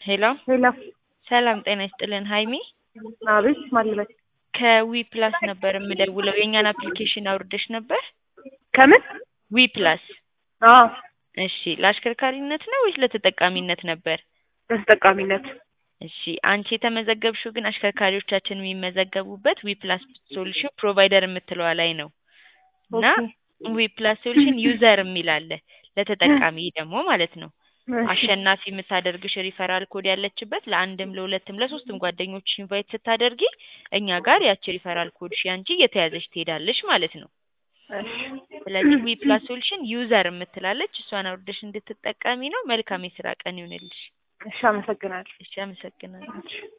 ሄሎ ሄሎ ሰላም ጤና ይስጥልን ሀይሚ አቤት ማልበት ከዊ ፕላስ ነበር የምደውለው የእኛን አፕሊኬሽን አውርደሽ ነበር ከምን ዊ ፕላስ አዎ እሺ ለአሽከርካሪነት ነው ወይስ ለተጠቃሚነት ነበር በተጠቃሚነት እሺ አንቺ የተመዘገብሽው ግን አሽከርካሪዎቻችን የሚመዘገቡበት ዊ ፕላስ ሶሉሽን ፕሮቫይደር የምትለዋ ላይ ነው እና ዊ ፕላስ ሶሉሽን ዩዘር የሚል አለ ለተጠቃሚ ደግሞ ማለት ነው አሸናፊ የምታደርግሽ ሪፈራል ኮድ ያለችበት ለአንድም ለሁለትም ለሶስትም ጓደኞች ኢንቫይት ስታደርጊ እኛ ጋር ያቺ ሪፈራል ኮድሽ ያንቺ እየተያዘች ትሄዳለች ማለት ነው። ስለዚህ ዊ ፕላስ ሶሉሽን ዩዘር የምትላለች እሷን አውርደሽ እንድትጠቀሚ ነው። መልካም የስራ ቀን ይሁንልሽ። እሺ አመሰግናለሁ። እሺ አመሰግናለሁ።